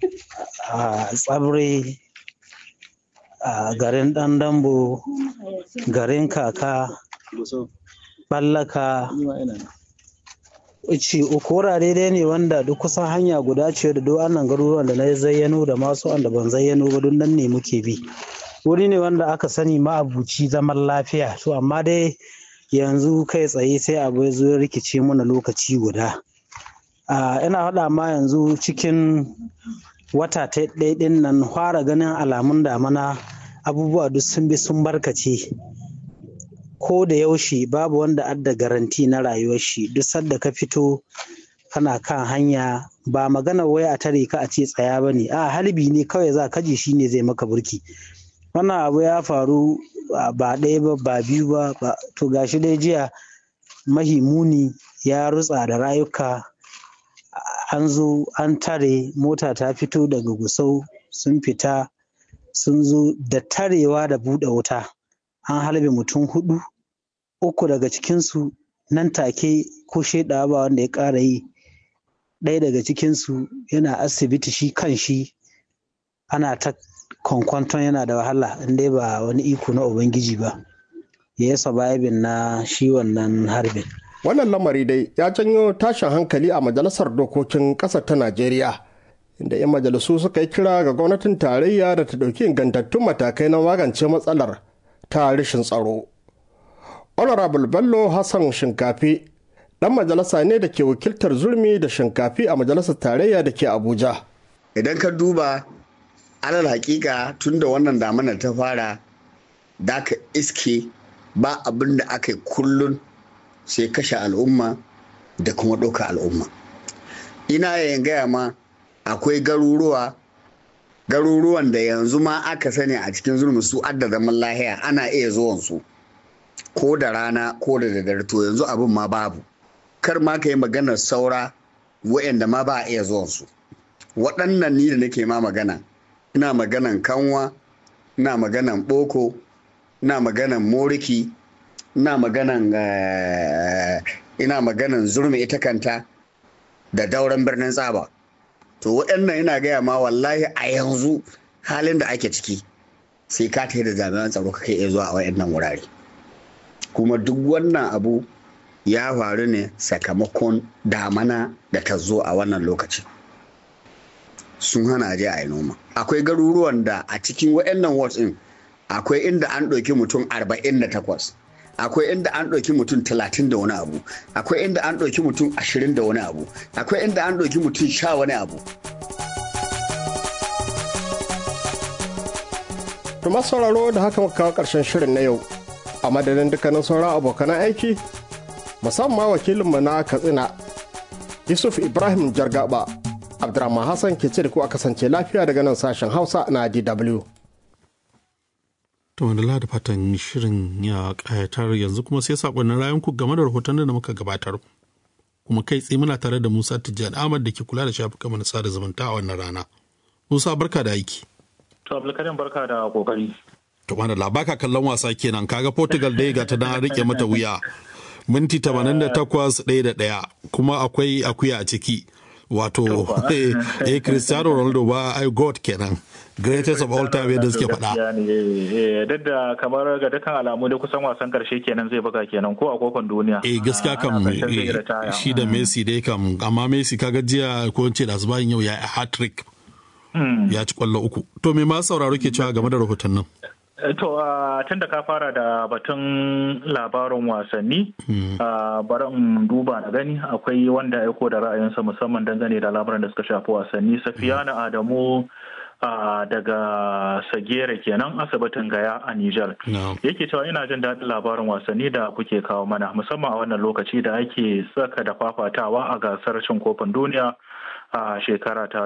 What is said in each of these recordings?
a tsabre a garin ɗan dambo garin kaka ɓallaka ce uku wurare dai ne wanda duk kusan hanya guda ce da duk annan garuruwan da na zayyano da masu wanda ban zayyano ba duk nan ne muke bi wuri ne wanda aka sani ma'abuci zaman lafiya to amma dai yanzu kai tsaye sai abu ya zo ya rikice mana lokaci guda ina faɗa ma yanzu cikin wata ta ɗin nan fara ganin alamun damana abubuwa duk sun bi sun barkace ko da yaushe babu wanda adda garanti na rayuwar shi duk sadda ka fito kana kan hanya ba magana wai a tare ka a ce tsaya ba ne a halbi ne kawai za ka ji shi ne zai maka burki wannan abu ya faru ba ɗaya ba ba biyu ba to gashi dai jiya mahimuni ya rutsa da rayuka an zo an tare mota ta fito daga gusau sun fita sun zo da tarewa da buɗe wuta an halbe mutum hudu uku daga cikinsu nan take ko shaidawa ba wanda ya ƙara yi ɗaya daga cikinsu yana asibiti shi kan shi ana ta kwankwanton yana da wahala inda ba wani iko na ubangiji ba ya yi surviving na shi wannan harbin wannan lamari dai ya janyo tashin hankali a majalisar dokokin ƙasar ta najeriya inda 'yan majalisu suka yi kira ga gwamnatin tarayya da ta ɗauki ingantattun matakai na magance matsalar ta rashin tsaro honorable bello hassan shinkafi ɗan majalisa ne da ke wakiltar zurmi da shinkafi a majalisar tarayya da ke abuja idan ka duba alal hakika tun da wannan damanar ta fara da ka iske ba abin da aka yi kullun sai kashe al'umma da kuma ɗauka al'umma ina yayin gaya ma akwai garuruwa garuruwan da yanzu ma aka sani a cikin zulmi su adda zaman lahiya ana iya zuwan su ko da rana ko da daddare to yanzu abin ma babu kar ma ka yi maganar saura wa'anda ma ba a iya zuwan su waɗannan ni da nake ma magana ina maganan kanwa ina maganan boko ina maganan moriki ina maganan ina maganan zurmi ita kanta da dauran birnin tsaba to waɗannan ina gaya ma wallahi a yanzu halin da ake ciki sai ka ta da jami'an tsaro ka kai iya zuwa a waɗannan wurare kuma duk wannan abu ya faru ne sakamakon damana da ta zo a wannan lokaci sun hana je a yi noma akwai garuruwan da a cikin waɗannan wards ɗin akwai inda an ɗauki mutum 48 akwai inda an ɗauki mutum 30 da wani abu akwai inda an ɗauki mutum 20 da wani abu akwai inda an ɗauki mutum sha wani abu Tuma sauraro da haka muka kawo ƙarshen shirin na yau a madadin dukkanin sauran abokan aiki musamman wakilinmu na katsina yusuf ibrahim jargaba abdurrahman hassan ke ce da ku a kasance lafiya daga nan sashen hausa na dw To wanda da fatan shirin ya ƙayatar yanzu kuma sai saƙonnin rayanku game da rahoton da muka gabatar. Kuma kai tsaye muna tare da Musa Tijjani Ahmad da ke kula da shafukan mana sada zumunta a wannan rana. Musa barka da aiki. To Abdulkarim barka da kokari. To mana labaka kallon wasa kenan kaga Portugal dai ga ta dan rike mata wuya. Minti 88 ɗaya da ɗaya kuma akwai akuya a ciki. Wato eh Cristiano Ronaldo ba ai God kenan. greatest of all time yadda suke faɗa. Duk da kamar ga dukkan alamu da kusan wasan karshe kenan zai buga kenan ko a kofin duniya. Eh gaskiya kam shi da Messi dai kam amma Messi kaga jiya ko ce da bayan yau ya yi hat trick. Ya ci kwallo uku. To me ma sauraro ke cewa game da rahoton nan? To tun da ka fara da batun labarin wasanni, bari in duba na gani akwai wanda aiko da ra'ayinsa musamman dangane da labaran da suka shafi wasanni. Safiyana Adamu Uh, daga sagere kenan asibitin gaya a Nijar. No. Yake cewa ina jin daɗin labarin wasanni da kuke kawo mana musamman a wannan lokaci da ake tsaka da fafatawa a gasar cin kofin duniya a uh, shekara ta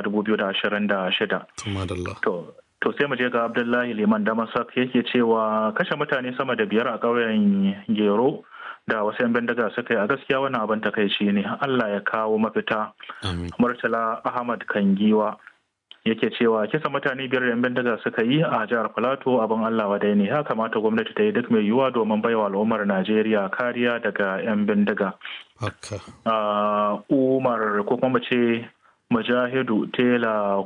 2026. To, to sai mu je ga Abdullahi Liman Damasak yake cewa kashe mutane sama da biyar a ƙauyen Gero da wasu 'yan bindiga suka yi a gaskiya wannan abin takaici ne Allah ya kawo mafita. Murtala Ahmad Kangiwa yake cewa kisa mutane biyar da 'yan bindiga suka yi a jihar Filato abin Allah wadai ne ya kamata gwamnati ta yi duk mai yiwuwa domin baiwa al'ummar Najeriya kariya daga 'yan bindiga. Umar ko kuma ce Mujahidu Tela